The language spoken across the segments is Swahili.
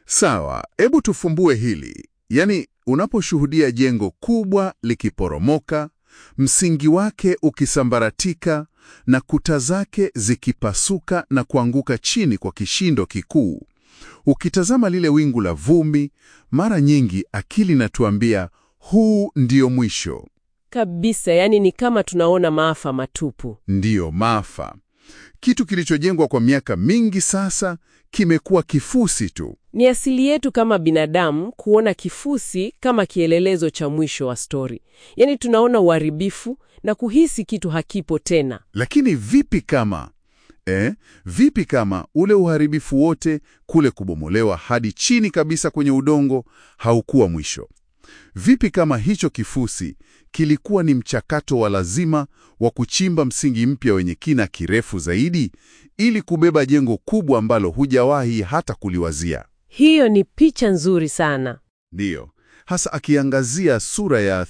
Sawa, hebu tufumbue hili. Yaani, unaposhuhudia jengo kubwa likiporomoka, msingi wake ukisambaratika na kuta zake zikipasuka na kuanguka chini kwa kishindo kikuu, ukitazama lile wingu la vumbi, mara nyingi akili inatuambia huu ndio mwisho, Kabisa, yani ni kama tunaona maafa matupu. ndiyo maafa. Kitu kilichojengwa kwa miaka mingi sasa kimekuwa kifusi tu. Ni asili yetu kama binadamu kuona kifusi kama kielelezo cha mwisho wa stori. Yaani tunaona uharibifu na kuhisi kitu hakipo tena. Lakini vipi kama eh, vipi kama ule uharibifu wote, kule kubomolewa hadi chini kabisa kwenye udongo, haukuwa mwisho? Vipi kama hicho kifusi kilikuwa ni mchakato wa lazima wa kuchimba msingi mpya wenye kina kirefu zaidi, ili kubeba jengo kubwa ambalo hujawahi hata kuliwazia? Hiyo ni picha nzuri sana. Ndiyo, hasa akiangazia sura ya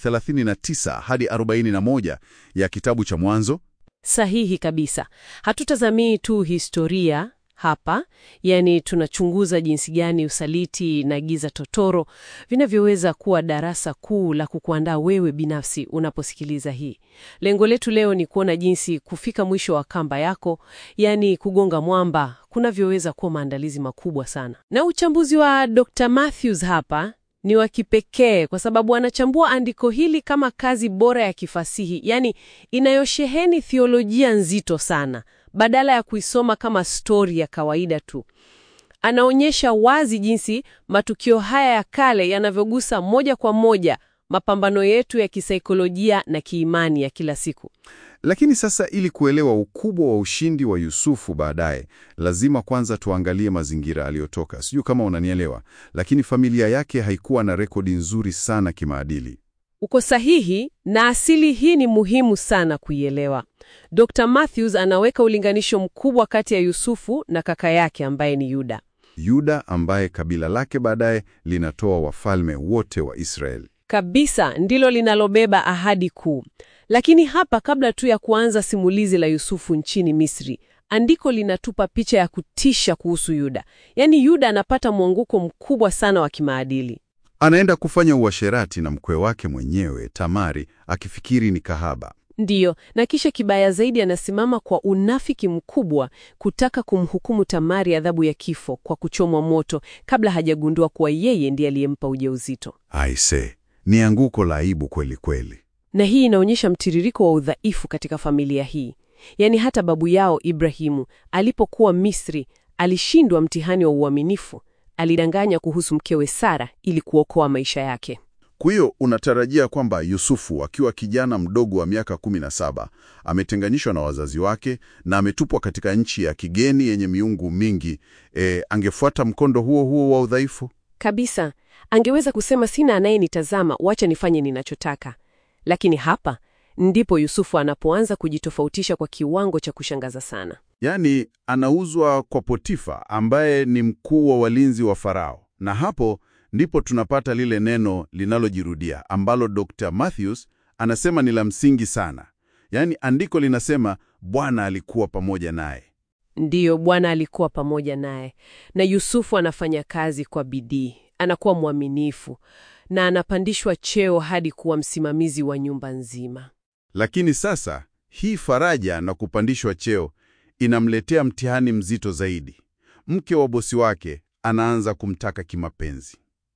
39 hadi 41 ya kitabu cha Mwanzo. Sahihi kabisa. Hatutazamii tu historia hapa, yani tunachunguza jinsi gani usaliti na giza totoro vinavyoweza kuwa darasa kuu la kukuandaa wewe binafsi unaposikiliza hii. Lengo letu leo ni kuona jinsi kufika mwisho wa kamba yako, yani kugonga mwamba, kunavyoweza kuwa maandalizi makubwa sana. Na uchambuzi wa Dr. Matthews hapa ni wa kipekee kwa sababu anachambua andiko hili kama kazi bora ya kifasihi, yani inayosheheni theolojia nzito sana, badala ya kuisoma kama stori ya kawaida tu. Anaonyesha wazi jinsi matukio haya ya kale yanavyogusa moja kwa moja mapambano yetu ya kisaikolojia na kiimani ya kila siku. Lakini sasa ili kuelewa ukubwa wa ushindi wa Yusufu baadaye, lazima kwanza tuangalie mazingira aliyotoka. Sijui kama unanielewa, lakini familia yake haikuwa na rekodi nzuri sana kimaadili. Uko sahihi, na asili hii ni muhimu sana kuielewa. Dr. Matthews anaweka ulinganisho mkubwa kati ya Yusufu na kaka yake ambaye ni Yuda. Yuda ambaye kabila lake baadaye linatoa wafalme wote wa Israeli. Kabisa ndilo linalobeba ahadi kuu. Lakini hapa, kabla tu ya kuanza simulizi la Yusufu nchini Misri, andiko linatupa picha ya kutisha kuhusu Yuda. Yaani Yuda anapata mwanguko mkubwa sana wa kimaadili. Anaenda kufanya uasherati na mkwe wake mwenyewe Tamari, akifikiri ni kahaba. Ndiyo, na kisha kibaya zaidi, anasimama kwa unafiki mkubwa kutaka kumhukumu Tamari adhabu ya kifo kwa kuchomwa moto kabla hajagundua kuwa yeye ndiye aliyempa ujauzito. Aise, ni anguko la aibu kweli kweli. Na hii inaonyesha mtiririko wa udhaifu katika familia hii. Yaani hata babu yao Ibrahimu alipokuwa Misri alishindwa mtihani wa uaminifu. Alidanganya kuhusu mkewe Sara ili kuokoa maisha yake. Kwa hiyo unatarajia kwamba Yusufu akiwa kijana mdogo wa miaka 17 ametenganishwa na wazazi wake na ametupwa katika nchi ya kigeni yenye miungu mingi, e, angefuata mkondo huo huo wa udhaifu? Kabisa, angeweza kusema sina anayenitazama, wacha nifanye ninachotaka. Lakini hapa ndipo Yusufu anapoanza kujitofautisha kwa kiwango cha kushangaza sana. Yaani anauzwa kwa Potifa ambaye ni mkuu wa walinzi wa Farao, na hapo ndipo tunapata lile neno linalojirudia ambalo Dr. Matthews anasema ni la msingi sana. Yaani andiko linasema Bwana alikuwa pamoja naye. Ndiyo, Bwana alikuwa pamoja naye, na Yusufu anafanya kazi kwa bidii, anakuwa mwaminifu na anapandishwa cheo hadi kuwa msimamizi wa nyumba nzima. Lakini sasa hii faraja na kupandishwa cheo inamletea mtihani mzito zaidi. Mke wa bosi wake anaanza kumtaka kimapenzi,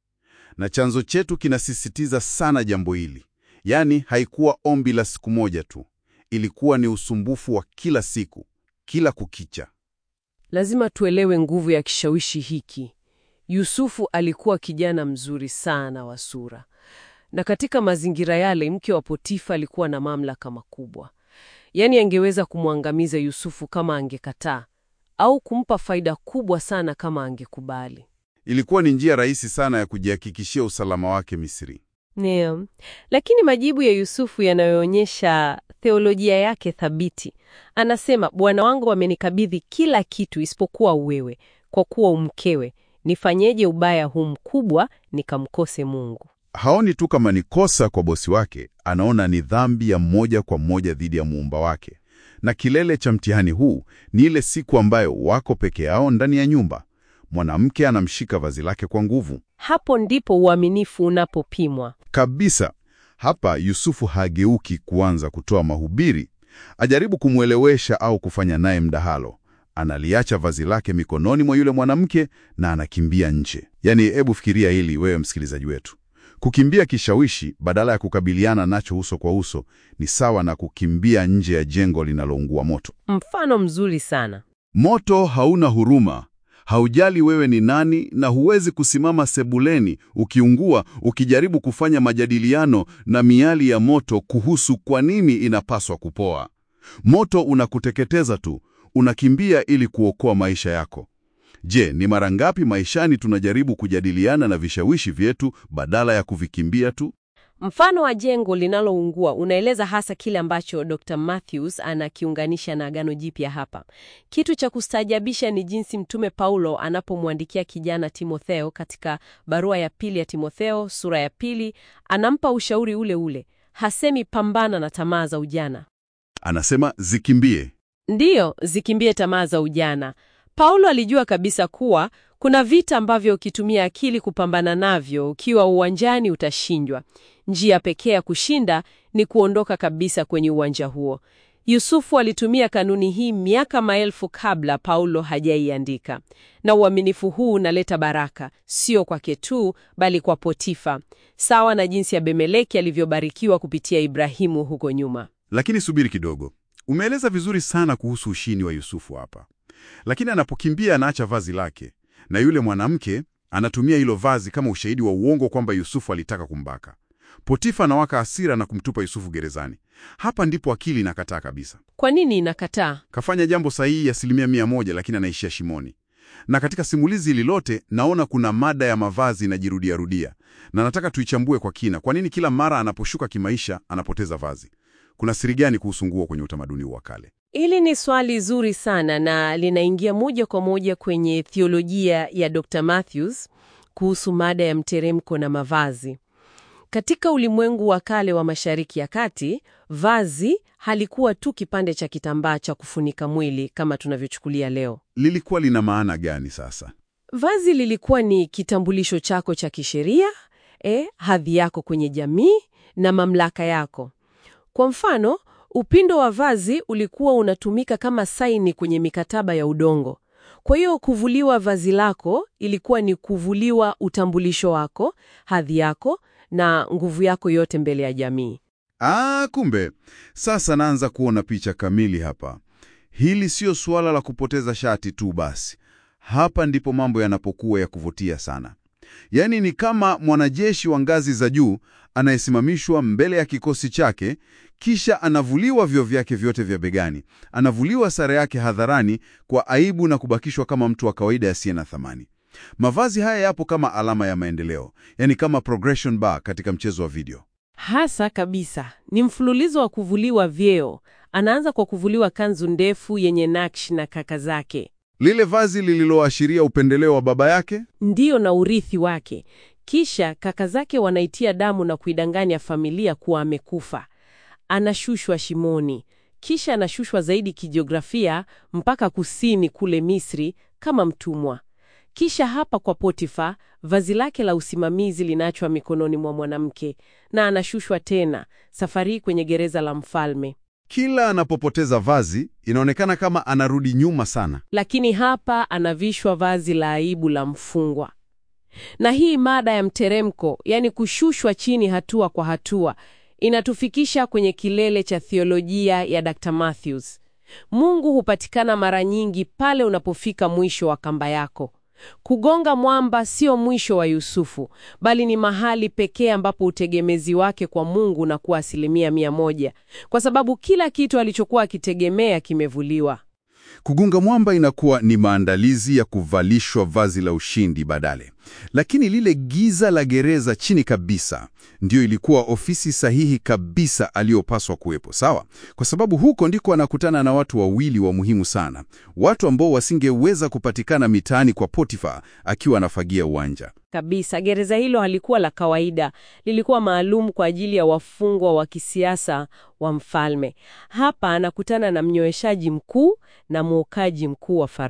na chanzo chetu kinasisitiza sana jambo hili. Yaani haikuwa ombi la siku moja tu, ilikuwa ni usumbufu wa kila siku, kila kukicha. Lazima tuelewe nguvu ya kishawishi hiki. Yusufu alikuwa kijana mzuri sana wa sura, na katika mazingira yale mke wa Potifa alikuwa na mamlaka makubwa. Yaani angeweza kumwangamiza Yusufu kama angekataa, au kumpa faida kubwa sana kama angekubali. Ilikuwa ni njia rahisi sana ya kujihakikishia usalama wake Misri. Ndio, lakini majibu ya Yusufu yanayoonyesha theolojia yake thabiti. Anasema, bwana wangu amenikabidhi kila kitu isipokuwa wewe, kwa kuwa umkewe. Nifanyeje ubaya huu mkubwa nikamkose Mungu? Haoni tu kama ni kosa kwa bosi wake, anaona ni dhambi ya moja kwa moja dhidi ya muumba wake. Na kilele cha mtihani huu ni ile siku ambayo wako peke yao ndani ya nyumba. mwanamke anamshika vazi lake kwa nguvu Hapo ndipo uaminifu unapopimwa. kabisa. Hapa Yusufu hageuki kuanza kutoa mahubiri, ajaribu kumwelewesha au kufanya naye mdahalo. Analiacha vazi lake mikononi mwa yule mwanamke na anakimbia nje. Yaani, hebu fikiria hili wewe msikilizaji wetu. Kukimbia kishawishi badala ya kukabiliana nacho uso kwa uso ni sawa na kukimbia nje ya jengo linaloungua moto. Mfano mzuri sana. Moto hauna huruma, haujali wewe ni nani, na huwezi kusimama sebuleni ukiungua ukijaribu kufanya majadiliano na miali ya moto kuhusu kwa nini inapaswa kupoa. Moto unakuteketeza tu, unakimbia ili kuokoa maisha yako. Je, ni mara ngapi maishani tunajaribu kujadiliana na vishawishi vyetu badala ya kuvikimbia tu? Mfano wa jengo linaloungua unaeleza hasa kile ambacho Dr. Matthews anakiunganisha na Agano Jipya hapa. Kitu cha kustaajabisha ni jinsi Mtume Paulo anapomwandikia kijana Timotheo katika barua ya pili ya Timotheo sura ya pili, anampa ushauri ule ule. Hasemi pambana na tamaa za ujana. Anasema zikimbie. Ndiyo, zikimbie tamaa za ujana. Paulo alijua kabisa kuwa kuna vita ambavyo ukitumia akili kupambana navyo, ukiwa uwanjani utashindwa. Njia pekee ya kushinda ni kuondoka kabisa kwenye uwanja huo. Yusufu alitumia kanuni hii miaka maelfu kabla Paulo hajaiandika, na uaminifu huu unaleta baraka, sio kwake tu, bali kwa Potifa, sawa na jinsi Abimeleki alivyobarikiwa kupitia Ibrahimu huko nyuma. Lakini subiri kidogo, umeeleza vizuri sana kuhusu ushindi wa Yusufu hapa, lakini anapokimbia anaacha vazi lake, na yule mwanamke anatumia hilo vazi kama ushahidi wa uongo kwamba Yusufu alitaka kumbaka. Potifa anawaka hasira na kumtupa Yusufu gerezani. Hapa ndipo akili inakataa kabisa. Kwa nini inakataa? Kafanya jambo sahihi asilimia mia moja, lakini anaishia shimoni. Na katika simulizi hili lote naona kuna mada ya mavazi inajirudiarudia, na nataka tuichambue kwa kina. Kwa nini kila mara anaposhuka kimaisha anapoteza vazi? Kuna siri gani kuhusu nguo kwenye utamaduni wa kale? Hili ni swali zuri sana na linaingia moja kwa moja kwenye theolojia ya Dr. Matthews kuhusu mada ya mteremko na mavazi. Katika ulimwengu wa kale wa Mashariki ya Kati, vazi halikuwa tu kipande cha kitambaa cha kufunika mwili kama tunavyochukulia leo. Lilikuwa lina maana gani sasa? Vazi lilikuwa ni kitambulisho chako cha kisheria, eh, hadhi yako kwenye jamii na mamlaka yako. Kwa mfano, upindo wa vazi ulikuwa unatumika kama saini kwenye mikataba ya udongo. Kwa hiyo kuvuliwa vazi lako ilikuwa ni kuvuliwa utambulisho wako, hadhi yako na nguvu yako yote mbele ya jamii. Ah, kumbe sasa naanza kuona picha kamili hapa. Hili sio suala la kupoteza shati tu basi. Hapa ndipo mambo yanapokuwa ya kuvutia sana. Yaani ni kama mwanajeshi wa ngazi za juu anayesimamishwa mbele ya kikosi chake, kisha anavuliwa vyo vyake vyote vya begani, anavuliwa sare yake hadharani kwa aibu na kubakishwa kama mtu wa kawaida asiye na thamani. Mavazi haya yapo kama alama ya maendeleo, yaani kama progression bar katika mchezo wa video. Hasa kabisa ni mfululizo wa kuvuliwa vyeo. Anaanza kwa kuvuliwa kanzu ndefu yenye nakshi na kaka zake, Lile vazi lililoashiria upendeleo wa baba yake ndiyo na urithi wake. Kisha kaka zake wanaitia damu na kuidanganya familia kuwa amekufa. Anashushwa shimoni, kisha anashushwa zaidi kijiografia mpaka kusini kule Misri kama mtumwa. Kisha hapa kwa Potifa, vazi lake la usimamizi linaachwa mikononi mwa mwanamke na anashushwa tena, safari hii kwenye gereza la mfalme. Kila anapopoteza vazi inaonekana kama anarudi nyuma sana. Lakini hapa anavishwa vazi la aibu la mfungwa. Na hii mada ya mteremko, yaani kushushwa chini hatua kwa hatua, inatufikisha kwenye kilele cha theolojia ya Dr. Matthews. Mungu hupatikana mara nyingi pale unapofika mwisho wa kamba yako. Kugonga mwamba sio mwisho wa Yusufu, bali ni mahali pekee ambapo utegemezi wake kwa Mungu unakuwa asilimia mia moja, kwa sababu kila kitu alichokuwa akitegemea kimevuliwa. Kugunga mwamba inakuwa ni maandalizi ya kuvalishwa vazi la ushindi badale. Lakini lile giza la gereza chini kabisa ndiyo ilikuwa ofisi sahihi kabisa aliyopaswa kuwepo, sawa? Kwa sababu huko ndiko anakutana na watu wawili wa muhimu sana, watu ambao wasingeweza kupatikana mitaani kwa Potifa akiwa anafagia uwanja. Kabisa, gereza hilo halikuwa la kawaida, lilikuwa maalum kwa ajili ya wafungwa wa kisiasa wa mfalme. Hapa anakutana na mnyoeshaji mkuu na mwokaji mkuu wa Farao.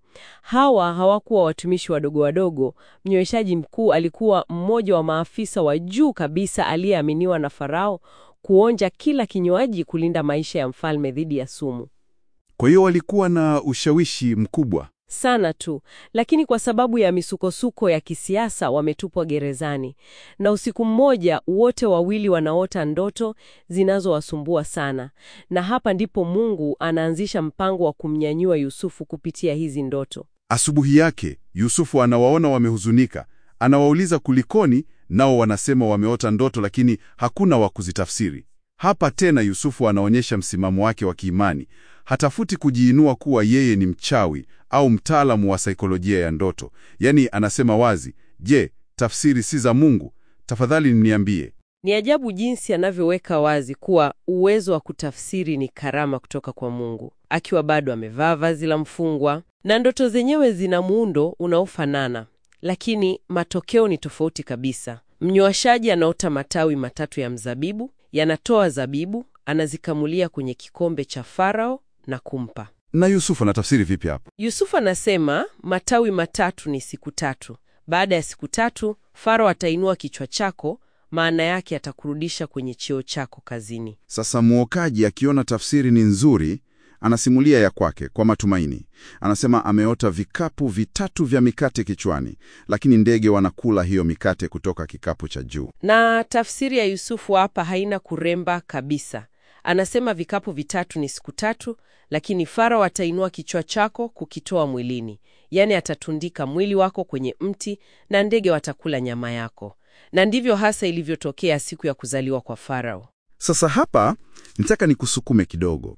Hawa hawakuwa watumishi wadogo wadogo. Mnyweshaji mkuu alikuwa mmoja wa maafisa wa juu kabisa aliyeaminiwa na Farao kuonja kila kinywaji kulinda maisha ya mfalme dhidi ya sumu. Kwa hiyo walikuwa na ushawishi mkubwa. Sana tu, lakini kwa sababu ya misukosuko ya kisiasa wametupwa gerezani, na usiku mmoja wote wawili wanaota ndoto zinazowasumbua sana, na hapa ndipo Mungu anaanzisha mpango wa kumnyanyua Yusufu kupitia hizi ndoto. Asubuhi yake Yusufu anawaona wamehuzunika, anawauliza kulikoni, nao wanasema wameota ndoto, lakini hakuna wa kuzitafsiri. Hapa tena Yusufu anaonyesha msimamo wake wa kiimani. Hatafuti kujiinua kuwa yeye ni mchawi au mtaalamu wa saikolojia ya ndoto. Yaani anasema wazi, je, tafsiri si za Mungu? Tafadhali niambie. Ni ajabu jinsi anavyoweka wazi kuwa uwezo wa kutafsiri ni karama kutoka kwa Mungu, akiwa bado amevaa vazi la mfungwa, na ndoto zenyewe zina muundo unaofanana, lakini matokeo ni tofauti kabisa. Mnywashaji anaota matawi matatu ya mzabibu, yanatoa zabibu, anazikamulia kwenye kikombe cha Farao na kumpa Na Yusufu anatafsiri vipi hapo? Yusufu anasema matawi matatu ni siku tatu. Baada ya siku tatu, Farao atainua kichwa chako, maana yake atakurudisha kwenye cheo chako kazini. Sasa mwokaji akiona tafsiri ni nzuri, anasimulia ya kwake kwa matumaini. Anasema ameota vikapu vitatu vya mikate kichwani, lakini ndege wanakula hiyo mikate kutoka kikapu cha juu. Na tafsiri ya Yusufu hapa haina kuremba kabisa. Anasema vikapu vitatu ni siku tatu, lakini Farao atainua kichwa chako kukitoa mwilini, yaani atatundika mwili wako kwenye mti na ndege watakula nyama yako. Na ndivyo hasa ilivyotokea siku ya kuzaliwa kwa Farao. Sasa hapa nitaka nikusukume kidogo.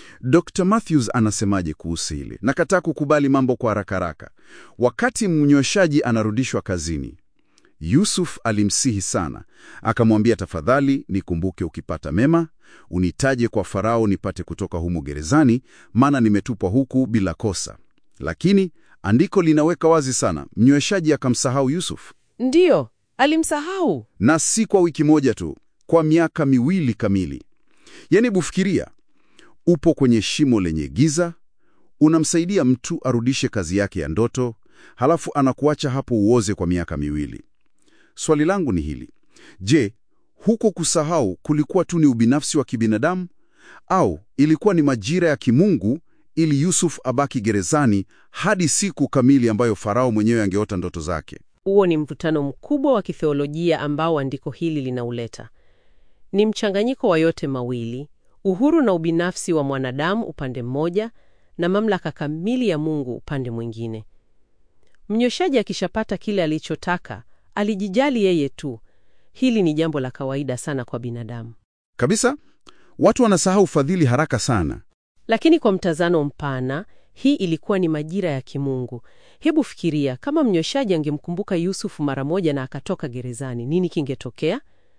Dr. Matthews anasemaje kuhusu hili? Nakataa kukubali mambo kwa haraka haraka. Wakati mnyweshaji anarudishwa kazini, Yusuf alimsihi sana, akamwambia, tafadhali nikumbuke ukipata mema, unitaje kwa Farao nipate kutoka humu gerezani, maana nimetupwa huku bila kosa. Lakini andiko linaweka wazi sana, mnyweshaji akamsahau Yusuf, Ndiyo, alimsahau. na si kwa wiki moja tu, kwa miaka miwili kamili. Yaani, bufikiria, upo kwenye shimo lenye giza, unamsaidia mtu arudishe kazi yake ya ndoto, halafu anakuacha hapo uoze kwa miaka miwili. Swali langu ni hili: je, huko kusahau kulikuwa tu ni ubinafsi wa kibinadamu au ilikuwa ni majira ya kimungu ili Yusuf abaki gerezani hadi siku kamili ambayo Farao mwenyewe angeota ndoto zake? Huo ni mvutano mkubwa wa kitheolojia ambao andiko hili linauleta. Ni mchanganyiko wa yote mawili, uhuru na ubinafsi wa mwanadamu upande mmoja, na mamlaka kamili ya Mungu upande mwingine. Mnyweshaji akishapata kile alichotaka, alijijali yeye tu. Hili ni jambo la kawaida sana kwa binadamu. Kabisa, watu wanasahau fadhili haraka sana. Lakini kwa mtazamo mpana, hii ilikuwa ni majira ya kimungu. Hebu fikiria kama mnyweshaji angemkumbuka Yusufu mara moja na akatoka gerezani, nini kingetokea?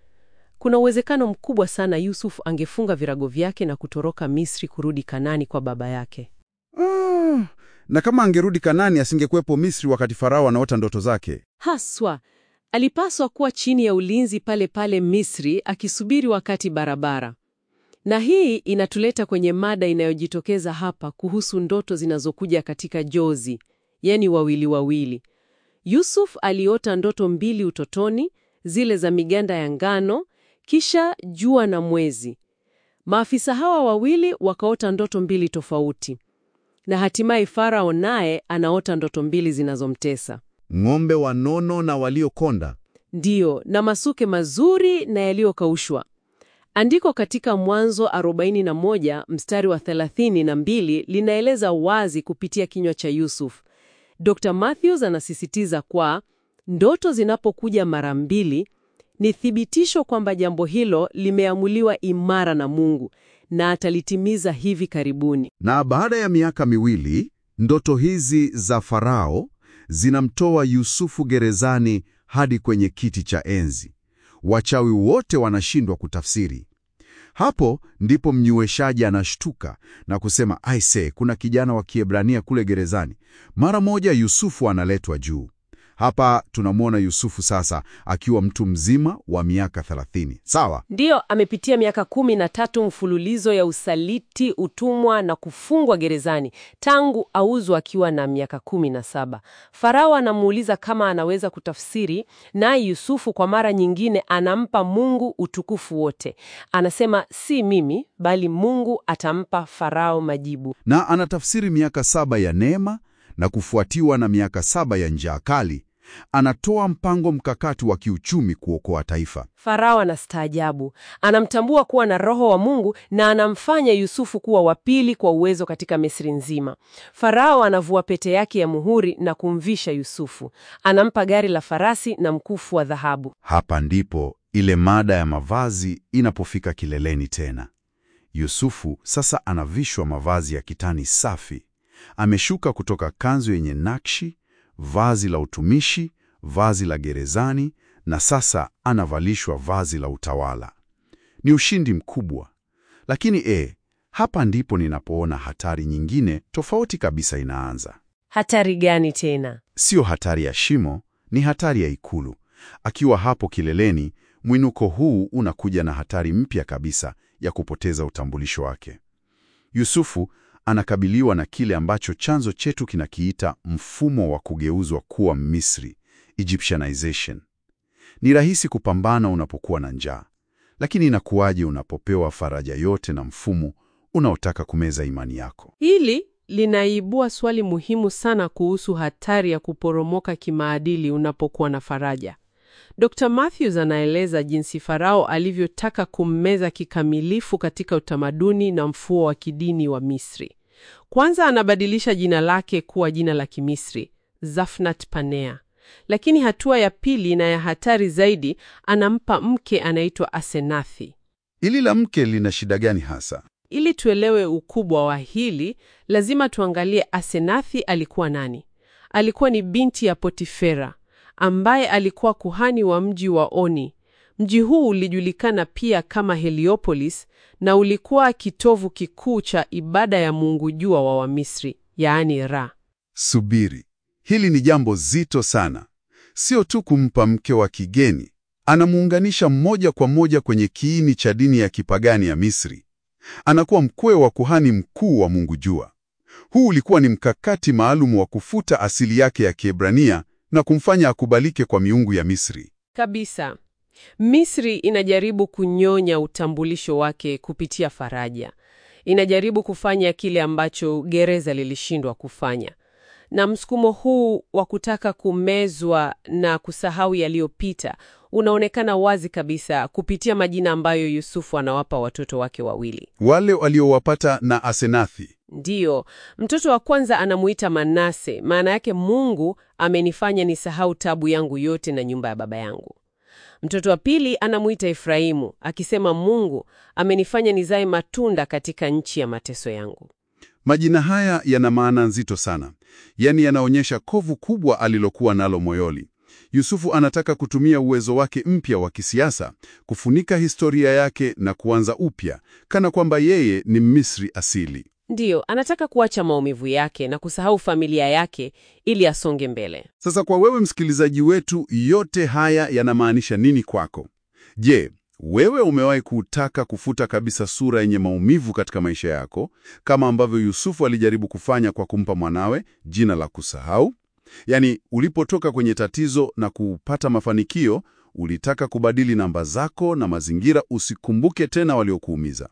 Kuna uwezekano mkubwa sana Yusufu angefunga virago vyake na kutoroka Misri kurudi Kanani kwa baba yake. Ah, na kama angerudi Kanani asingekuwepo Misri wakati Farao anaota ndoto zake. Haswa alipaswa kuwa chini ya ulinzi pale pale Misri, akisubiri wakati barabara. Na hii inatuleta kwenye mada inayojitokeza hapa kuhusu ndoto zinazokuja katika jozi, yani wawili wawili. Yusuf aliota ndoto mbili utotoni, zile za miganda ya ngano, kisha jua na mwezi. Maafisa hawa wawili wakaota ndoto mbili tofauti, na hatimaye Farao naye anaota ndoto mbili zinazomtesa. Ng'ombe wanono na waliokonda. Ndiyo, na masuke mazuri na yaliyokaushwa. Andiko katika Mwanzo 41 mstari wa 32 linaeleza wazi kupitia kinywa cha Yusuf. Dr. Matthews anasisitiza kwa ndoto zinapokuja mara mbili ni thibitisho kwamba jambo hilo limeamuliwa imara na Mungu na atalitimiza hivi karibuni. Na baada ya miaka miwili, ndoto hizi za Farao zinamtoa Yusufu gerezani hadi kwenye kiti cha enzi. Wachawi wote wanashindwa kutafsiri. Hapo ndipo mnyweshaji anashtuka na kusema, aise, kuna kijana wa Kiebrania kule gerezani. Mara moja Yusufu analetwa juu. Hapa tunamwona Yusufu sasa akiwa mtu mzima wa miaka 30. Sawa? Ndiyo, amepitia miaka kumi na tatu mfululizo ya usaliti, utumwa na kufungwa gerezani tangu auzwa akiwa na miaka kumi na saba. Farao anamuuliza kama anaweza kutafsiri, naye Yusufu kwa mara nyingine anampa Mungu utukufu wote. Anasema si mimi, bali Mungu atampa Farao majibu. Na anatafsiri miaka saba ya neema na kufuatiwa na miaka saba ya njaa kali. Anatoa mpango mkakati wa kiuchumi kuokoa taifa. Farao anastaajabu, anamtambua kuwa na roho wa Mungu na anamfanya Yusufu kuwa wa pili kwa uwezo katika Misri nzima. Farao anavua pete yake ya muhuri na kumvisha Yusufu, anampa gari la farasi na mkufu wa dhahabu. Hapa ndipo ile mada ya mavazi inapofika kileleni tena. Yusufu sasa anavishwa mavazi ya kitani safi. Ameshuka kutoka kanzu yenye nakshi, vazi la utumishi, vazi la gerezani na sasa anavalishwa vazi la utawala. Ni ushindi mkubwa. Lakini e, hapa ndipo ninapoona hatari nyingine tofauti kabisa inaanza. Hatari gani tena? Sio hatari ya shimo, ni hatari ya ikulu. Akiwa hapo kileleni, mwinuko huu unakuja na hatari mpya kabisa ya kupoteza utambulisho wake. Yusufu anakabiliwa na kile ambacho chanzo chetu kinakiita mfumo wa kugeuzwa kuwa Misri, Egyptianization. Ni rahisi kupambana unapokuwa na njaa, lakini inakuwaje unapopewa faraja yote na mfumo unaotaka kumeza imani yako? Hili linaibua swali muhimu sana kuhusu hatari ya kuporomoka kimaadili unapokuwa na faraja. Dr. Matthews anaeleza jinsi Farao alivyotaka kummeza kikamilifu katika utamaduni na mfumo wa kidini wa Misri. Kwanza anabadilisha jina lake kuwa jina la Kimisri, Zafnat Panea. Lakini hatua ya pili na ya hatari zaidi, anampa mke anaitwa Asenathi. Ili la mke lina shida gani hasa? Ili tuelewe ukubwa wa hili, lazima tuangalie Asenathi alikuwa nani. Alikuwa ni binti ya Potifera ambaye alikuwa kuhani wa mji wa Oni. Mji huu ulijulikana pia kama Heliopolis na ulikuwa kitovu kikuu cha ibada ya mungu jua wa Wamisri, yaani Ra. Subiri, hili ni jambo zito sana. Sio tu kumpa mke wa kigeni, anamuunganisha moja kwa moja kwenye kiini cha dini ya kipagani ya Misri. Anakuwa mkwe wa kuhani mkuu wa mungu jua. Huu ulikuwa ni mkakati maalum wa kufuta asili yake ya Kiebrania na kumfanya akubalike kwa miungu ya Misri. Kabisa. Misri inajaribu kunyonya utambulisho wake kupitia faraja. Inajaribu kufanya kile ambacho gereza lilishindwa kufanya. Na msukumo huu wa kutaka kumezwa na kusahau yaliyopita unaonekana wazi kabisa kupitia majina ambayo Yusufu anawapa watoto wake wawili. Wale waliowapata na Asenathi. Ndiyo, mtoto wa kwanza anamuita Manase, maana yake Mungu amenifanya nisahau tabu yangu yote na nyumba ya baba yangu. Mtoto wa pili anamuita Efraimu, akisema Mungu amenifanya nizae matunda katika nchi ya mateso yangu. Majina haya yana maana nzito sana, yaani yanaonyesha kovu kubwa alilokuwa nalo moyoni. Yusufu anataka kutumia uwezo wake mpya wa kisiasa kufunika historia yake na kuanza upya, kana kwamba yeye ni Misri asili. Ndiyo, anataka kuacha maumivu yake na kusahau familia yake ili asonge mbele. Sasa kwa wewe msikilizaji wetu, yote haya yanamaanisha nini kwako? Je, wewe umewahi kutaka kufuta kabisa sura yenye maumivu katika maisha yako, kama ambavyo Yusufu alijaribu kufanya kwa kumpa mwanawe jina la kusahau? Yaani, ulipotoka kwenye tatizo na kupata mafanikio, ulitaka kubadili namba zako na mazingira, usikumbuke tena waliokuumiza.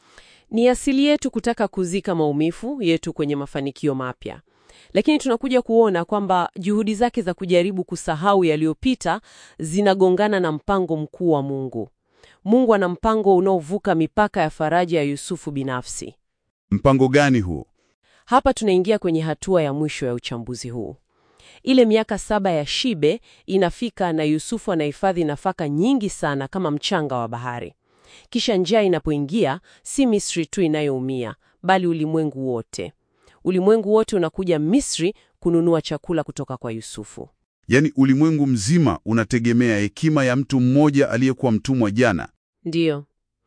Ni asili yetu kutaka kuzika maumivu yetu kwenye mafanikio mapya, lakini tunakuja kuona kwamba juhudi zake za kujaribu kusahau yaliyopita zinagongana na mpango mkuu wa Mungu. Mungu ana mpango unaovuka mipaka ya faraja ya Yusufu binafsi. Mpango gani huo? Hapa tunaingia kwenye hatua ya mwisho ya uchambuzi huu. Ile miaka saba ya shibe inafika na Yusufu anahifadhi nafaka nyingi sana kama mchanga wa bahari. Kisha njaa inapoingia, si Misri tu inayoumia, bali ulimwengu wote. Ulimwengu wote unakuja Misri kununua chakula kutoka kwa Yusufu. Yaani ulimwengu mzima unategemea hekima ya mtu mmoja aliyekuwa mtumwa jana. Ndiyo.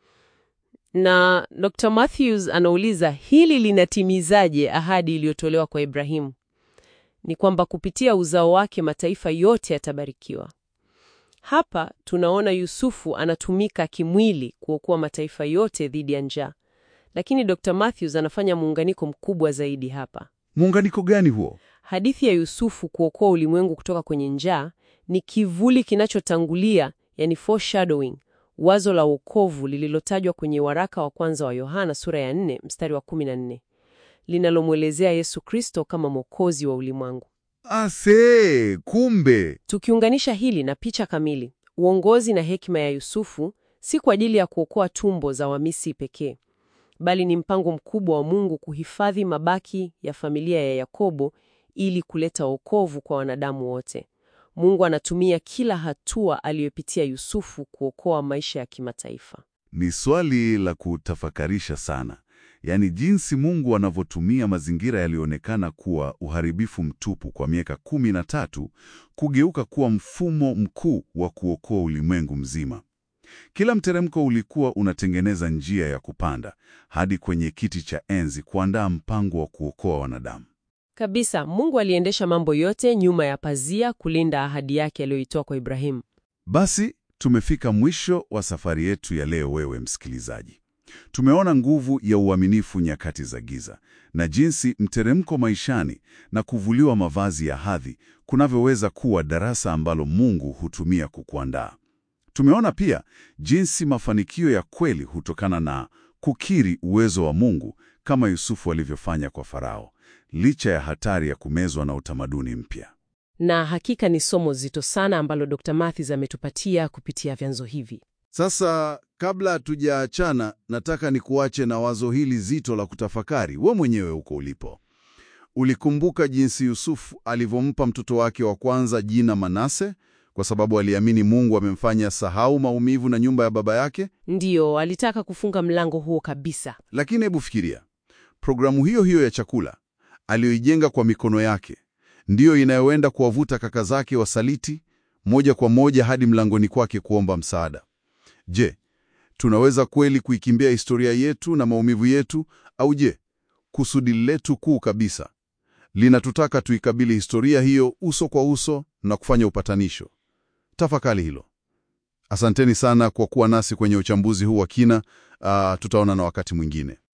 Na Dr. Matthews anauliza hili linatimizaje ahadi iliyotolewa kwa Ibrahimu? ni kwamba kupitia uzao wake mataifa yote yatabarikiwa. Hapa tunaona Yusufu anatumika kimwili kuokoa mataifa yote dhidi ya njaa, lakini Dr. Matthews anafanya muunganiko mkubwa zaidi hapa. Muunganiko gani huo? Hadithi ya Yusufu kuokoa ulimwengu kutoka kwenye njaa ni kivuli kinachotangulia, yani foreshadowing, wazo la wokovu lililotajwa kwenye waraka wa kwanza wa Yohana sura ya 4 mstari wa 14 linalomwelezea Yesu Kristo kama mwokozi wa ulimwengu. Ase, kumbe Tukiunganisha hili na picha kamili, uongozi na hekima ya Yusufu si kwa ajili ya kuokoa tumbo za Wamisri pekee, bali ni mpango mkubwa wa Mungu kuhifadhi mabaki ya familia ya Yakobo ili kuleta wokovu kwa wanadamu wote. Mungu anatumia kila hatua aliyopitia Yusufu kuokoa maisha ya kimataifa. ni swali la kutafakarisha sana, yaani jinsi Mungu anavyotumia mazingira yaliyoonekana kuwa uharibifu mtupu kwa miaka kumi na tatu kugeuka kuwa mfumo mkuu wa kuokoa ulimwengu mzima. Kila mteremko ulikuwa unatengeneza njia ya kupanda hadi kwenye kiti cha enzi kuandaa mpango wa kuokoa wanadamu. Kabisa, Mungu aliendesha mambo yote nyuma ya pazia kulinda ahadi yake aliyoitoa kwa Ibrahimu. Basi tumefika mwisho wa safari yetu ya leo, wewe msikilizaji. Tumeona nguvu ya uaminifu nyakati za giza na jinsi mteremko maishani na kuvuliwa mavazi ya hadhi kunavyoweza kuwa darasa ambalo Mungu hutumia kukuandaa. Tumeona pia jinsi mafanikio ya kweli hutokana na kukiri uwezo wa Mungu kama Yusufu alivyofanya kwa Farao, licha ya hatari ya kumezwa na utamaduni mpya. Na hakika ni somo zito sana ambalo Dr. Matthews ametupatia kupitia vyanzo hivi. Sasa kabla hatujaachana, nataka nikuache na wazo hili zito la kutafakari we mwenyewe huko ulipo. Ulikumbuka jinsi Yusufu alivyompa mtoto wake wa kwanza jina Manase kwa sababu aliamini Mungu amemfanya sahau maumivu na nyumba ya baba yake? Ndiyo, alitaka kufunga mlango huo kabisa. Lakini hebu fikiria, programu hiyo hiyo ya chakula aliyoijenga kwa mikono yake ndiyo inayoenda kuwavuta kaka zake wasaliti moja kwa moja hadi mlangoni kwake kuomba msaada. Je, tunaweza kweli kuikimbia historia yetu na maumivu yetu, au je, kusudi letu kuu kabisa linatutaka tuikabili historia hiyo uso kwa uso na kufanya upatanisho? Tafakari hilo. Asanteni sana kwa kuwa nasi kwenye uchambuzi huu wa kina. Uh, tutaona na wakati mwingine.